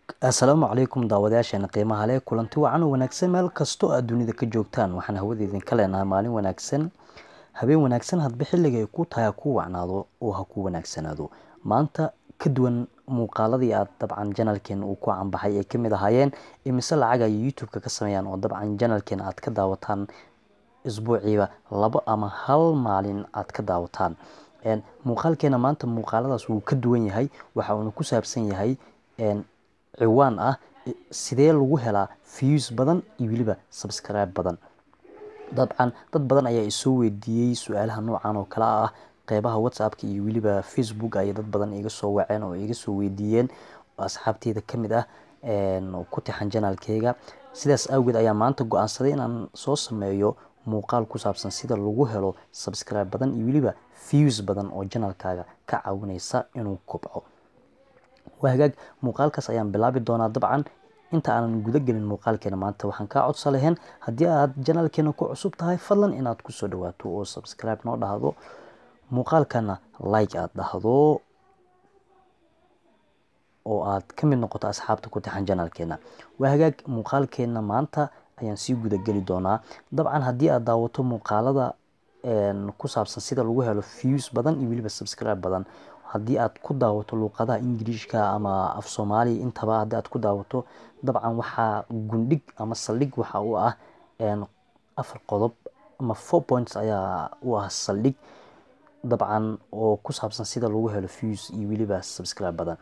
assalaamu calaykum daawadayaasheena qiimaha leh kulanti wacan oo wanaagsan meel kastoo aad dunida ka joogtaan waxaan hawada idinka leenahay maalin wanaagsan habeen wanaagsan hadba xilliga ay ku tahay ha kuu wacnaado oo ha kuu wanaagsanaado maanta ka duwan muuqaaladii aad dabcan janalkeena uu ku canbaxay ay kamid ahaayeen imise lacag ay youtube-ka ka sameeyaan oo dabcan janalkeena aad ka daawataan isbuuciiba labo ama hal maalin aad ka daawataan muuqaalkeena maanta muuqaaladaas wuu ka duwan yahay waxa uuna ku saabsan yahay ciwaan ah sidee lagu helaa views badan iyo weliba subscribe badan dabcan dad badan ayaa isoo weydiiyey su-aalaha noocan oo kale ah qeybaha whatsappka iyo weliba facebook ayay dad badan iga soo waceen oo iga soo weydiiyeen asxaabteyda kamid ah ku tixan janaalkeyga sidaas awgeed ayaa maanta go-aansaday inaan soo sameeyo muuqaal ku saabsan sida lagu helo subscribe badan iyo weliba views badan oo janaalkaaga ka caawineysa inuu kobco waa hagaag muuqaalkaas ayaan bilaabi doonaa dabcan inta aanan guda gelin muuqaalkeena maanta waxaan kaa codsa lahayn haddii aad janaalkeena ku cusub tahay fadlan inaad kusoo dhawaato oo subscribe noo dhahdo muuqaalkana like aad dhahdo oo aad ka mid noqoto asxaabta ku tixan janaalkeena waa hagaag muuqaalkeena maanta ayaan sii guda geli doonaa dabcan haddii aad daawato muuqaalada ku saabsan sida lagu helo views badan iyo weliba subscribe badan haddii aad ku daawato luuqadaha ingiriishka ama af soomaaliya intaba haddii aad ku daawato dabcan waxaa gundhig ama saldhig waxa u ah afar qodob ama four points ayaa u ah saldhig dabcan oo ku saabsan sida lagu helo views iyo weliba subscribe badan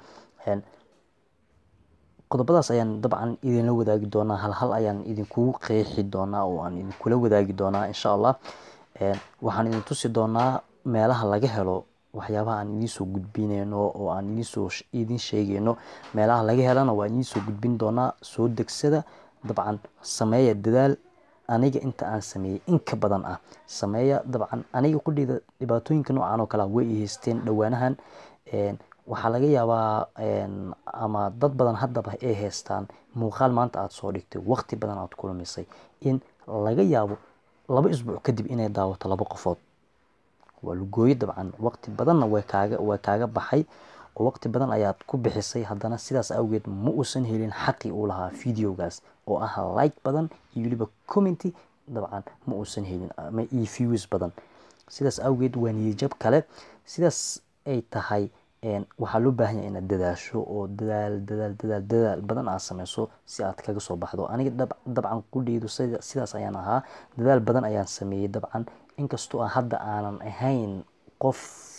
qodobadaas ayaan dabcan idinla wadaagi doonaa hal hal ayaan idinkugu qeexi doonaa oo aan idinkula wadaagi doonaa insha allah waxaan idin tusi doonaa meelaha laga helo waxyaabaha aan idinsoo gudbineyno oo aan idinsoo idin sheegeyno meelaha laga helana waa idinsoo gudbin doonaa soo degsada dabcan sameeya dadaal aniga inta aan sameeyey in ka badan ah sameeya dabcan aniga qudheyda dhibaatooyinka noocan oo kalea way i haysteen dhowaanahan waxaa laga yaabaa ama dad badan haddaba ay haystaan muuqaal maanta aada soo dhigtay waqti badan aad kulamisay in laga yaabo laba isbuuc kadib inay daawato laba qofood waa lugooyo dabcan waqti badanna way kaaga way kaaga baxay oo waqti badan ayaad ku bixisay haddana sidaas awgeed ma uusan helin xaqii uu lahaa videogaas oo ah like badan iyo weliba commenty dabcan ma uusan helin ama iyo views badan sidaas awgeed waa niyajab kale sidaas ay tahay waxaa loo baahan yahay inaad dadaasho oo dadaal dadaal dadaal dadaal badan aad sameyso si aad kaga soo baxdo aniga dabcan qudheydu sidaas ayaan ahaa dadaal badan ayaan sameeyey dabcan inkastoo aan hadda aanan ahayn qof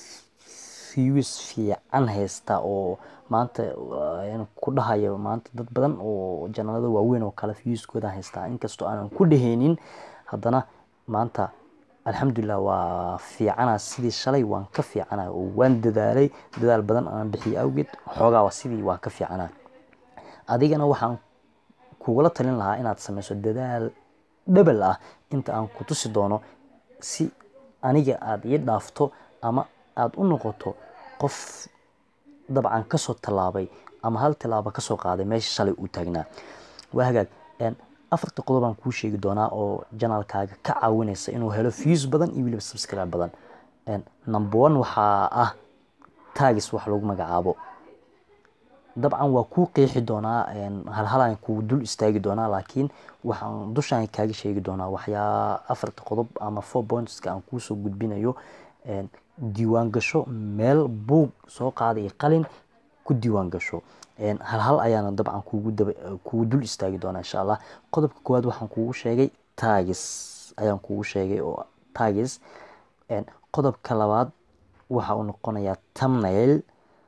views fiican haysta oo maanta ku dhahayo maanta dad badan oo janalada waaweyn oo kale viewskooda haystaa inkastoo aanan ku dhaheynin haddana maanta alxamdulilah waa fiicana sidii shalay waan ka fiicana oo waan dadaalay dadaal badan aan bixiyay awgeed xoogaa sidii waan ka fiicana adigana waxaan kugula talin lahaa inaad sameyso dadaal dhabal ah inta aan ku tusi doono si aniga aada ii dhaafto ama aada u noqoto qof dabcan kasoo tallaabay ama hal tilaabo kasoo qaaday meesha shalay uu taagnaa waa hagaag afarta qodob aan kuu sheegi doonaa oo janaalkaaga ka caawineysa inuu helo views badan iyo weliba subscribe badan number one waxaa ah tagis wax lagu magacaabo dabcan waa kuu qeexi doonaa halhalaan kuu dul istaagi doonaa laakiin waxaan dushaan kaaga sheegi doonaa waxyaa afarta qodob ama four pointska aan kuusoo gudbinayo diiwaan gasho meel buug soo qaada iyo qalin ku diiwaan gasho halhal ayaana dabcan kugu dul istaagi doonaa insha allah qodobka koowaad waxaan kugu sheegay tagis ayaan kugu sheegay oo tagis qodobka labaad waxa uu noqonayaa tamnail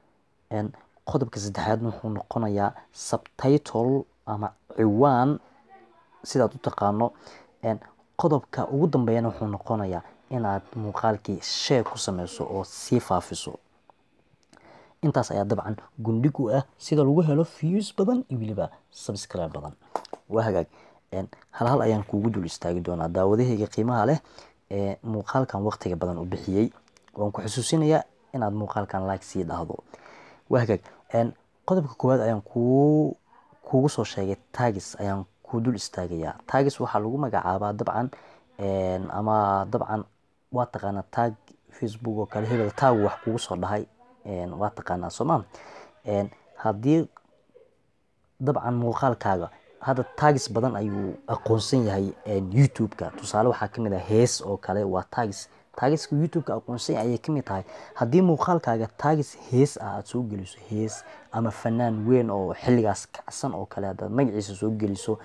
qodobka saddexaad wuxuu noqonayaa subtitle ama ciwaan sidaad u taqaano qodobka ugu dambeeyana wuxuu noqonayaa inaad muuqaalkii shee ku sameyso oo sii faafiso intaas ayaa dabcan gundhig u ah sida lagu helo views badan iyo weliba subscribe badan waa hagaag halhal ayaan kuugu dul istaagi doonaa daawadahayga qiimaha leh ee muuqaalkan waqtiga badan u bixiyey waan ku xusuusinayaa inaad muuqaalkan like sii dhahdo waa hagaag qodobka koowaad ayaan kuu kuugu soo sheegay tagis ayaan kuu dul istaagayaa tagis waxaa lagu magacaabaa dabcan ama dabcan waa taqaanaa tag facebook oo kale hebel tag wax kugu soo dhahay waa taqaanaa sooma haddii dabcan muuqaalkaaga hadda taagis badan ayuu aqoonsan yahay youtube-ka tusaale waxaa kamid ah hees oo kale waa taagis taagiska youtube-ka aqoonsan yahay ayay kamid tahay haddii muuqaalkaaga taagis hees ah aada soo geliso hees ama fanaan weyn oo xilligaas kacsan oo kale haddaad magaciisa soo geliso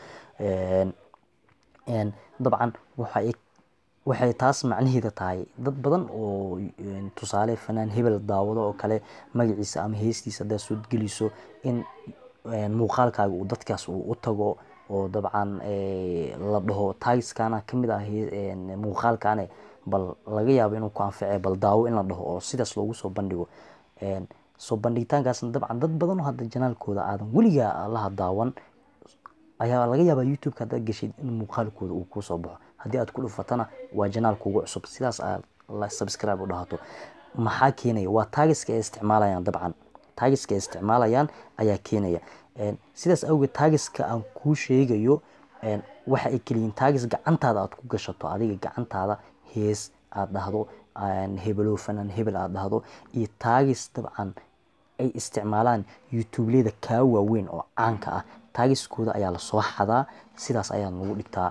dabcan waxay waxay taas macnaheeda tahay dad badan oo tusaale fanaan hebel daawado oo kale magaciisa ama heestiisa haddaad soo geliso in muuqaalkaaga uu dadkaas uu u tago oo dabcan la dhaho taagiskana kamid ah muuqaalkane bal laga yaabo inuu ku anface bal daawo in la dhaho oo sidaas loogu soo bandhigo soo bandhigitaankaasna dabcan dad badan oo hadda janaalkooda aadan weligaa laha daawan ayaa laga yaabaa youtube-ka haddaad geshid in muuqaalkooda uu kusoo baxo haddii aad ku dhufatana waa janaal kugu cusub sidaas aad la subscribe u dhahato maxaa keenaya waa taagiska ay isticmaalayaan dabcan taagiska ay isticmaalayaan ayaa keenaya sidaas awgeed taagiska aan kuu sheegayo waxa ay keliyiin taagis gacantaada aad ku gashato adiga gacantaada hees aad dhahdo hebelo fanaan hebel aad dhahdo iyo taagis dabcan ay isticmaalaan youtubeleyda kaa waaweyn oo caanka ah taagiskooda ayaa lasoo xadaa sidaas ayaa lagu dhigtaa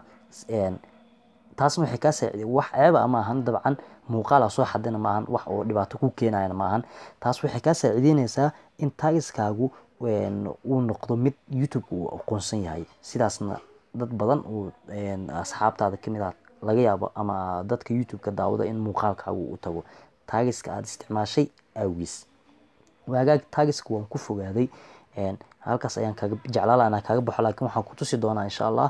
taasna waxay kaa saaciday wax ceeba ma ahan dabcan muuqaal aa soo xadina ma ahan wax oo dhibaato ku keenayana ma ahan taas waxay kaa saacideyneysaa in taagiskaagu uu noqdo mid youtube uu aqoonsan yahay sidaasna dad badan uu asxaabtaada kamid ah laga yaabo ama dadka youtube-ka daawada in muuqaalkaagu u tago taagiska aada isticmaashay awgiis waagaag taagiska waan ku fogaaday halkaas ayaan kaga jeclaala inaan kaaga baxo laakiin waxaan ku tusi doonaa insha allah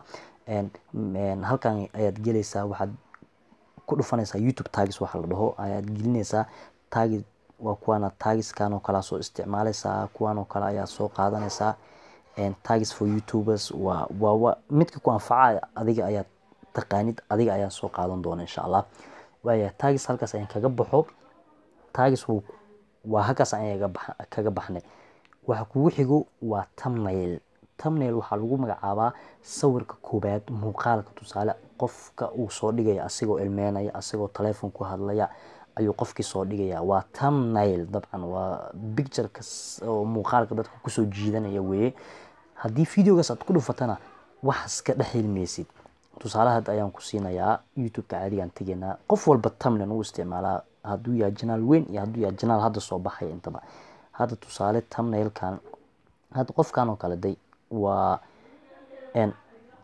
halkan ayaad gelaysaa waxaad ku dhufanaysaa youtube taagis waxa la dhaho ayaad gelinaysaa taagi waa kuwaana taagiskan oo kalea soo isticmaalaysaa kuwan oo kale ayaad soo qaadanaysaa taagis for youtubers waa waa midka ku anfaca adiga ayaad taqaanid adiga ayaan soo qaadan doona insha allah waaya taagis halkaas ayaan kaga baxo taagis waa halkaas ayaan kaga baxnay waxa kugu xigo waa tamnail tamnail waxaa lagu magacaabaa sawirka koobaad muuqaalka tusaale qofka uu soo dhigaya asigoo ilmeynaya asigoo teleefon ku hadlaya ayuu qofkii soo dhigaya waa tamnail dabcan waa bictureka oo muuqaalka dadka kusoo jiidanaya weeye haddii videogaas aad ku dhufatana waxas ka dhex hilmaysid tusaale hadda ayaan ku siinayaa youtube-ka caadigaan tegaynaa qof walba tamnail uu isticmaalaa hadduu yahay janaal weyn iyo hadduu yahay janaal hadda soo baxaya intaba hadda tusaale tamnailkan hadda qofkan oo kale day waa n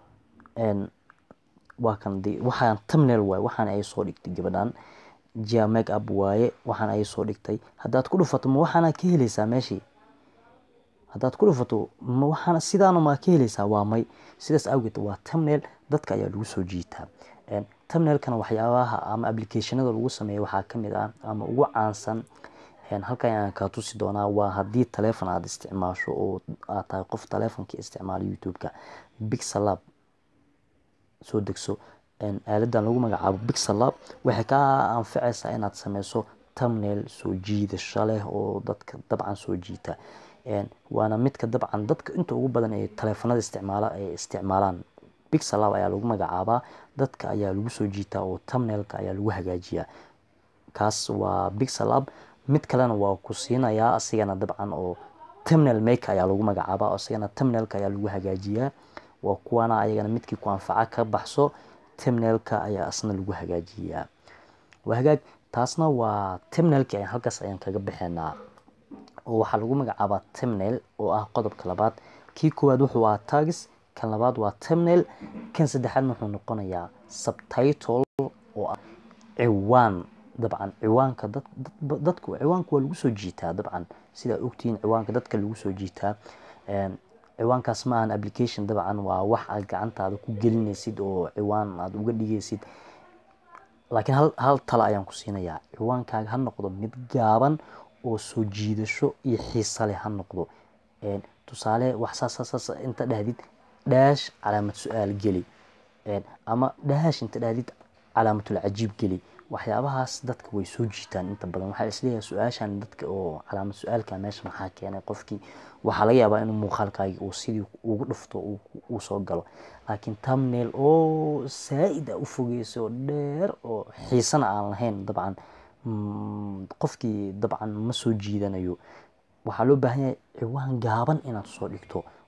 n waa kan de waxaan tamnail waaye waxaan ay soo dhigtay gabadhan jia make up waaye waxaan ay soo dhigtay haddaad ku dhufato ma waxaana ka helaysaa meeshii haddaad ku dhufato ma waxaana sidaana maa ka helaysaa waa may sidaas awgeed waa tamnail dadka ayaa lagu soo jiitaa tamnailkana waxyaabaha ama applicationada lagu sameeya waxaa kamid ah ama ugu caansan halkan ayaan kaa tusi doonaa waa haddii taleefon aada isticmaasho oo aad tahay qof taleefonka isticmaala youtube-ka bixalab soo degso aaladan lagu magacaabo bixalab waxay kaa anfacaysaa inaad sameyso tamnail soo jiidasho leh oo dadka dabcan soo jiita waana midka dabcan dadka inta ugu badan ee taleefanada isticmaala ay isticmaalaan bixalab ayaa lagu magacaabaa dadka ayaa lagu soo jiitaa oo tamnailka ayaa lagu hagaajiyaa kaas waa bixalab mid kalena waa ku siinayaa asigana dabcan oo tamnail maker ayaa lagu magacaabaa asigana tamnailka ayaa lagu hagaajiyaa waa kuwana ayagana midkii ku anfaca ka baxso tamnailka ayaa asna lagu hagaajiyaa waa hagaag taasna waa tamnailki ayaan halkaas ayaan kaga bixinaa oo waxaa lagu magacaabaa tamnail oo ah qodobka labaad kii koowaad wuxuu ahaa tagis kan labaad waa tamnail kan saddexaadna wuxuu noqonayaa subtitle oo ah ciwaan dabcan ciwaanka dadku ciwaanka waa lagu soo jiitaa dabcan sidaa ogtihiin ciwaanka dadka lagu soo jiitaa ciwaankaas ma ahan application dabcan waa wax aad gacantaada ku gelinaysid oo ciwaan aad uga dhigaysid laakiin hal hal tala ayaan ku siinayaa ciwaankaaga ha noqdo mid gaaban oo soo jiidasho iyo xiisa leh ha noqdo tusaale wax saas inta dhahdid dhaash calaamad su-aal geli ama dhaash inta dhahdid calaamatul cajiib geli waxyaabahaas dadka way soo jiitaan inta badan waxaa isleeyahay su-aashan dadka oo calaamad su-aalka meesha maxaa keenay qofkii waxaa laga yaabaa inuu muuqaalkaagi uu sidii ugu dhufto uu soo galo laakiin tamnail oo saa-id a u fogeyso oo dheer oo xiisana aan lahayn dabcan qofkii dabcan ma soo jiidanayo waxaa loo baahan yahay ciwaan gaaban inaad soo dhigto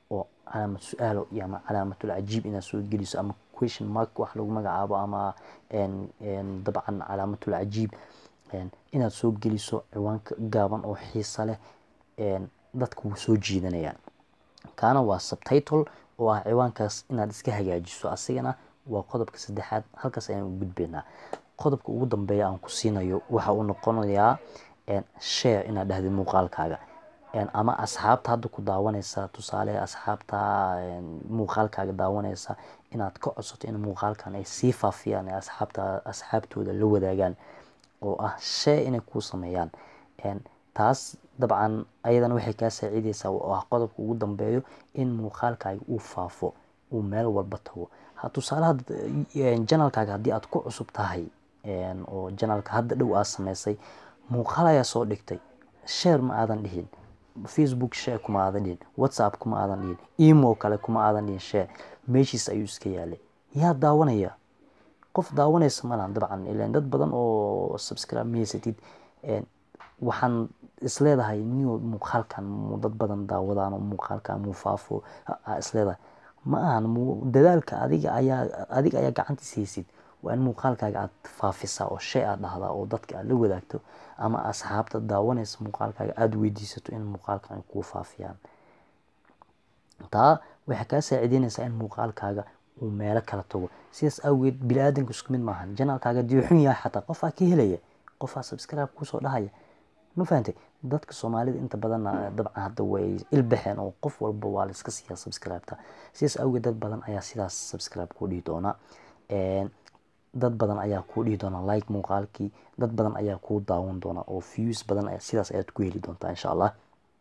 oo calaamad su-aalo iyo ama calaamatul cajiib inaad soo geliso ama question mark wax lagu magacaabo ama dabcan calaamatul cajiib inaad soo geliso ciwaanka gaaban oo xiisa leh dadka wuu soo jiidanayaan kaana waa subtitle oo ah ciwaankaas inaad iska hagaajiso asigana waa qodobka saddexaad halkaas ayaan u gudbaynaa qodobka ugu dambeeya aan ku siinayo waxa uu noqonayaa share inaad dhahdid muuqaalkaaga ama asxaabta hadda ku daawanaysa tusaale asxaabta muuqaalkaaga daawanaysa inaad ka codsato in muuqaalkan ay sii faafiyaan ee asxaabta asxaabtooda la wadaagaan oo ah share inay kuu sameeyaan taas dabcan ayadana waxay kaa saacideysaa oo ah qodobka ugu dambeeyo in muuqaalkaaga uu faafo uu meel walba tago tusaalaha janalkaaga haddii aad ku cusub tahay oo janalka hadda dhow aad sameysay muuqaal ayaa soo dhigtay share ma aadan dhihin facebook share kuma aadan dhihin whatsapp kuma aadan dhihin emo kale kuma aadan dhihin share meeshiis ayuu iska yaalay yaa daawanaya qof daawanaysa malahan dabcan ilan dad badan oo subscribe mahaysatid waxaan isleedahay niyo muuqaalkan mu dad badan daawadaan oo muuqaalkan muu faafo isleedahay ma ahan dadaalka adiga ayaa adiga ayaa gacantiis haysid waa in muuqaalkaaga aad faafisaa oo shay aad dhahdaa oo dadka aad la wadaagto ama asxaabta daawanaysa muuqaalkaaga aada weydiisato in muuqaalkan ay kuu faafiyaan taa waxay kaa saacideynaysaa in muuqaalkaaga uu meelo kala tago sidaas awgeed bini-aadanku isku mid maahan janaalkaaga dii xun yahay xataa qofaa ka helaya qofaa subscribe kusoo dhahaya ma fahantay dadka soomaalida inta badanna dabcan hadda way ilbaxeen oo qof walba waa la iska siiyaa subscribe-ta sidaas awgeed dad badan ayaa sidaas subscribe ku dhihi doona dad badan ayaa kuu dhihi doona like muuqaalkii dad badan ayaa kuu daawan doona oo views badan sidaas ayaad ku heli doontaa insha allah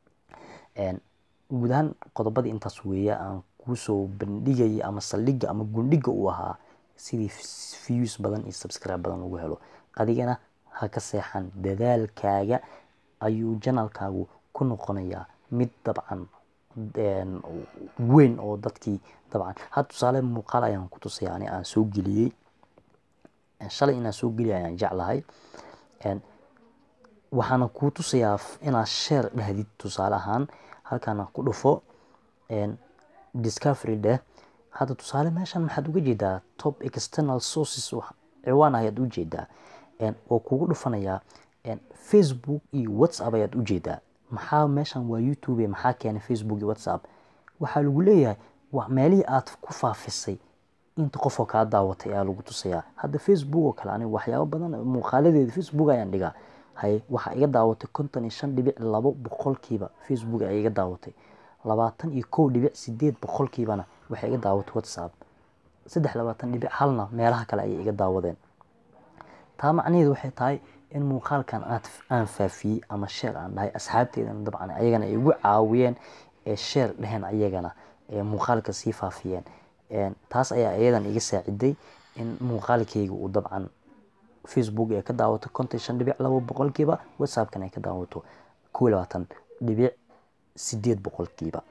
guud ahaan qodobadii intaas weeye aan kuusoo bandhigaya ama saldhigga ama gundhiga uu ahaa sidii views badan iyo subscribe badan lagu helo adigana ha ka seexan dadaalkaaga ayuu janalkaagu ku noqonayaa mid dabcan weyn oo dadkii dabcan had tusaale muuqaal ayaan ku tusaya ani aan soo geliyey shalay inaan soo geliya ayaan jeclahay waxaana kuu tusayaa inaad sheer dhahdid tusaale ahaan halkaana ku dhufo discovery dheh hadda tusaale meeshan maxaad uga jeedaa top external sources ciwaan ayaad ujeedaa oo kugu dhufanayaa facebook iyo whatsapp ayaad ujeedaa maxaa meeshan waa youtube maxaa keenay facebook iyo whatsapp waxaa lagu leeyahay meelihii aad ku faafisay inta qofoo kaa daawatay ayaa lagu tusayaa hadda facebook oo kale aniga waxyaabo badan muuqaaladeeda facebook ayaan dhigaa hay waxaa iga daawatay konton iyo shan dhibic labo boqolkiiba facebook ayaa iga daawatay labaatan iyo kow dhibic sideed boqolkiibana waxay iga daawatay whatsapp saddex labaatan dhibic halna meelaha kale ayay iga daawadeen taa macnaheedu waxay tahay in muuqaalkan aad aan faafiyey ama sheer aan dhahay asxaabteedana dabcan ayagana ay igu caawiyeen ee sheer dheheen ayagana ee muuqaalka sii faafiyeen taas ayaa iyadan iga saaciday in muuqaalkayga uu dabcan facebook ay ka daawato konton shan dhibic labo boqolkiiba whatsappkan ay ka daawato kow iyo labaatan dhibic sideed boqolkiiba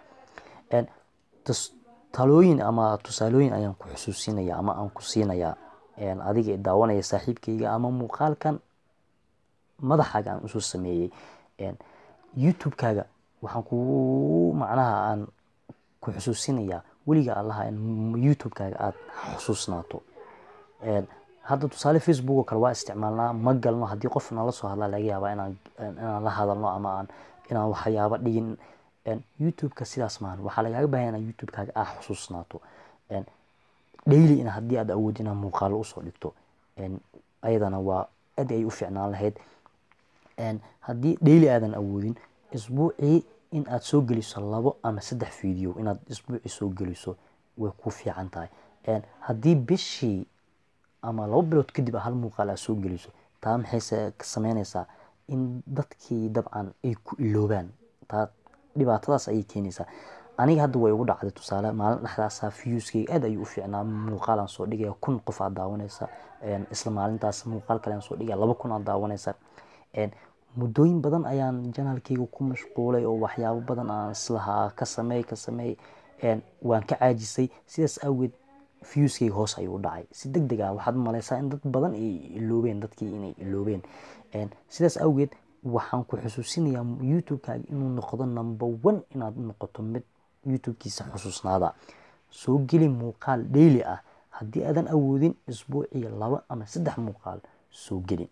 talooyin ama tusaalooyin ayaan ku xusuusinaya ama aan ku siinayaa adiga daawanaya saaxiibkayga ama muuqaalkan madaxaaga aan usoo sameeyey youtube-kaaga waxaan kugu macnaha aan ku xusuusinayaa weliga allaha in youtube-kaaga aada xusuusnaato hadda tusaale facebook oo kale waa isticmaalnaa ma galno haddii qof nala soo hadlaa laga yaabaa inaan inaan la hadalno ama aan inaan waxyaabo dhigin youtube-ka sidaas maahan waxaa lagaaga bahanya inaa youtube-kaaga aa xusuusnaato daily in haddii aad awood inaad muuqaalo usoo dhigto ayadana waa aad ay u fiicnaan lahayd haddii daily aadan awoodin isbuucii in aad soo geliso labo ama saddex video inaad isbuucii soo geliso way ku fiican tahay haddii bishii ama labo bilood kadib hal muuqaal aad soo geliso taa maxay sameynaysaa in dadkii dabcan ay ku iloobaan taa dhibaatadaas ayay keenaysaa aniga hadda way ugu dhacday tusaale maalin dhexdaasa viewskayga aad ayuu u fiicnaa muuqaalaan soo dhigaya kun qof aad daawanaysa isla maalintaas muuqaal kale aan soo dhigaya laba kun aad daawanaysa muddooyin badan ayaan janaalkayga ku mashquulay oo waxyaabo badan aan islahaa ka sameey ka sameey waan ka caajisay sidaas awgeed viewskayga hoos ayuu u dhacay si deg deg ah waxaad malaysaa in dad badan ay iloobeen dadkii inay iloobeen sidaas awgeed waxaan ku xusuusinayaa youtube-kaaga inuu noqdo number one inaad noqoto mid youtube-kiisa xusuusnaada soo geli muuqaal daily ah haddii aadan awoodin isbuuciyo laba ama saddex muuqaal soo geli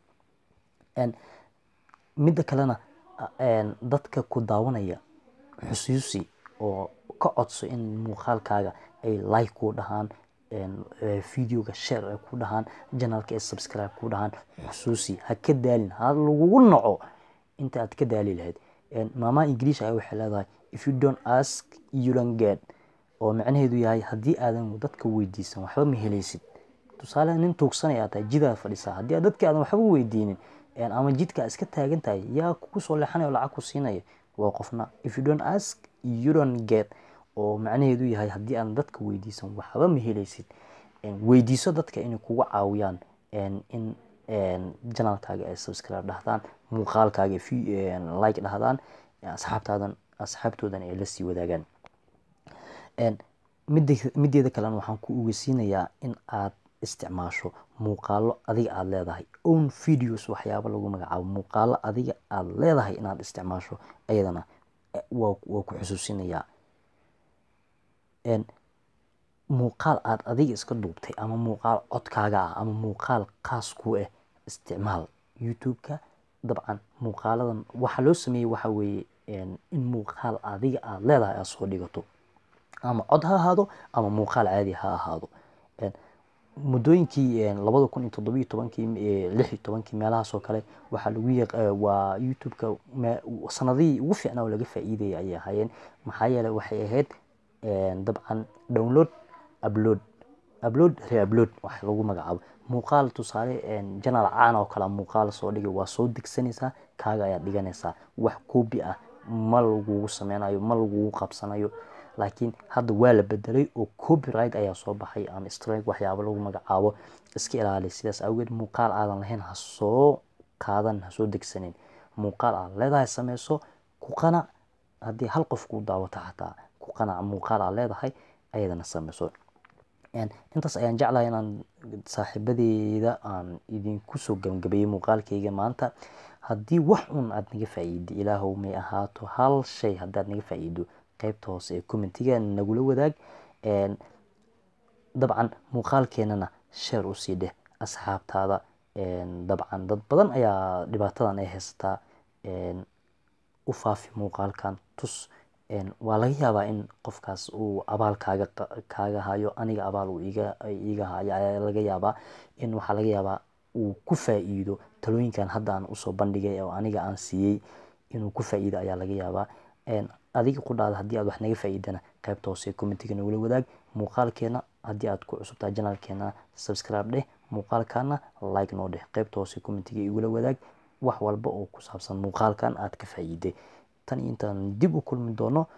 midda kalena dadka ku daawanaya xusuusi oo ka codso in muuqaalkaaga ay like kuu dhahaan videoga share ay ku dhahaan janalka ay subscribe ku dhahaan xusuusi ha ka daalin ha lagugu naco inta aad ka daali lahayd maama ingiliish ayaa waxay leedahay if you don't ask you don't get oo macnaheedu yahay haddii aadan dadka weydiisan waxba ma helaysid tusaale nin tuugsanaya aad tahay jidaad fadhisaa haddii aad dadka aadan waxba weydiinin ama jidka iska taagan tahay yaa kugu soo leexanaya oo lacag ku siinaya waa qofna if you don't ask you don't get oo macnaheedu yahay haddii aadan dadka weydiisan waxba ma helaysid weydiiso dadka inay kugu caawiyaan in janalkaaga ay subscribe dhahdaan muuqaalkaaga like dhahdaan asxaabtaadan asxaabtoodan ay la sii wadaagaan mideeda kalena waxaan ku ogeysiinayaa in aad isticmaasho muuqaalo adiga aada leedahay own videos waxyaaba lagu magacaabo muuqaalo adiga aada leedahay inaad isticmaasho ayadana waa waa ku xusuusinayaa muuqaal aada adiga iska duubtay ama muuqaal codkaaga ah ama muuqaal kaas ku ah isticmaal youtube-ka dabcan muuqaaladan waxa loo sameeyey waxa weeye in muuqaal adiga aada leedahay aada soo dhigato ama cod ha ahaado ama muuqaal caadi ha ahaado muddooyinkii labada kun iyo toddobiyo tobankii lix iyo tobankii meelahaas oo kale waxaa lagu yaq waa youtube-ka sanadihii ugu fiicnaa oo laga faa'iidayay ayay ahaayeen maxaa yeelay waxay ahayd dabcan download upload upload reupload wax lagu magacaabo muuqaal tusaale janaal caan oo kale muuqaal soo dhigay waa soo degsanaysaa kaaga ayaad dhiganaysaa wax koobi ah ma lagugu sameynayo ma lagugu qabsanayo laakiin hadda waa la bedelay oo copyright ayaa soo baxay ama strike waxyaabo lagu magacaabo iska ilaali sidaas awgeed muuqaal aadan lahayn ha soo qaadan ha soo degsanin muuqaal aad leedahay sameyso ku qanac haddii hal qof kuu daawato xataa ku qanac muuqaal aad leedahay ayadana sameyso intaas ayaan jeclahay inaan saaxiibadeeda aan idinku soo gabagabeeyey muuqaalkayga maanta haddii wax un aad naga faa'iido ilaahow may ahaato hal shay haddaad naga faa'iido qaybta hoose ee commentiga nagula wadaag dabcan muuqaalkeenana sheer usii dheh asxaabtaada dabcan dad badan ayaa dhibaatadan ay haysataa u faafi muuqaalkan tus waa laga yaabaa in qofkaas uu abaal kaaga kaaga hayo aniga abaal uu iga iga hayo ayaa laga yaabaa in waxaa laga yaabaa uu ku faa'iido talooyinkan hadda aan usoo bandhigay oo aniga aan siiyey inuu ku faa'iido ayaa laga yaabaa adiga qudhaada haddii aad wax naga faa'iidana qaybta hoose commentiga nagula wadaag muuqaalkeena haddii aad ku cusubtahay janalkeena subscribe dheh muuqaalkana like noo dheh qaybta hoose commentiga igula wadaag wax walba oo ku saabsan muuqaalkan aad ka faa'iiday tan iyo intaan dib u kulmi doono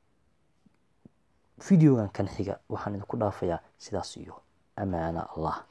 videogan kan xiga waxaan idinku dhaafayaa sidaas iyo amaana allah